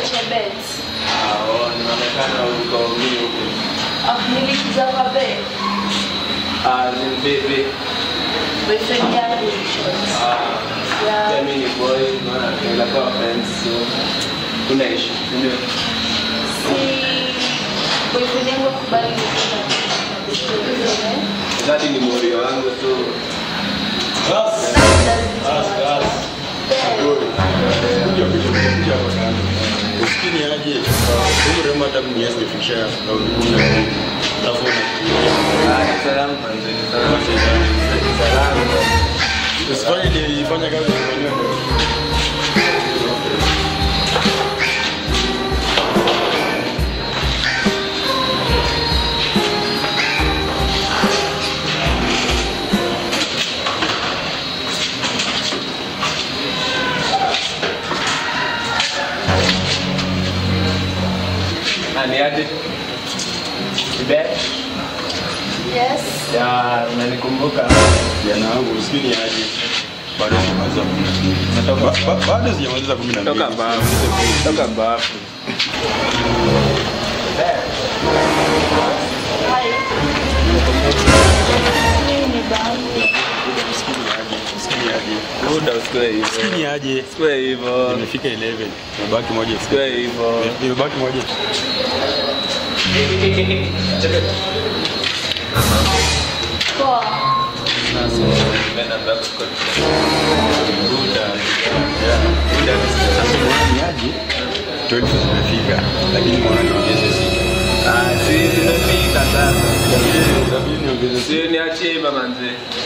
Chebet. Ah, oh, inaonekana uko mimi huko. Ah, nilikuja kwa be. Ah, ni baby. Boyfriend yangu in short. Ah, Yeah. yeah, mimi ni boy, maana tunaweza kuwa friends, so kuna issue, si ndio? Si boyfriend yangu akubali nikuja na boyfriend wengine. Zati ni morio wangu, so Usikini aje huyu rema hata mimi yeye sifikisha raundi kumi na mbili alafu unakuja ah, ni salamu kwanza, ni salamu. Ni salamu. usifanye ile ifanya kazi kufanywa ndio Ah, ni aje? Ni babe? Yes. Ya, unanikumbuka? jana wangu usikini aje bado sijamaliza kumi na mbili Ba- ba- bado sijamaliza kumi na mbili Toka bafu. Toka bafu. Hi. Mimi ni babu. usikini aje usikini aje Muda usikue hivyo. usikini aje Usikue hivyo. nimefika 11 nimebaki moja Usikue hivyo. nimebaki moja Poa. sasa mbona ni aje 12 zimefika lakini mbona niongeze sita Ah, si zimefika sasa. Itabidi niongeze sita Si niachie hivyo manze.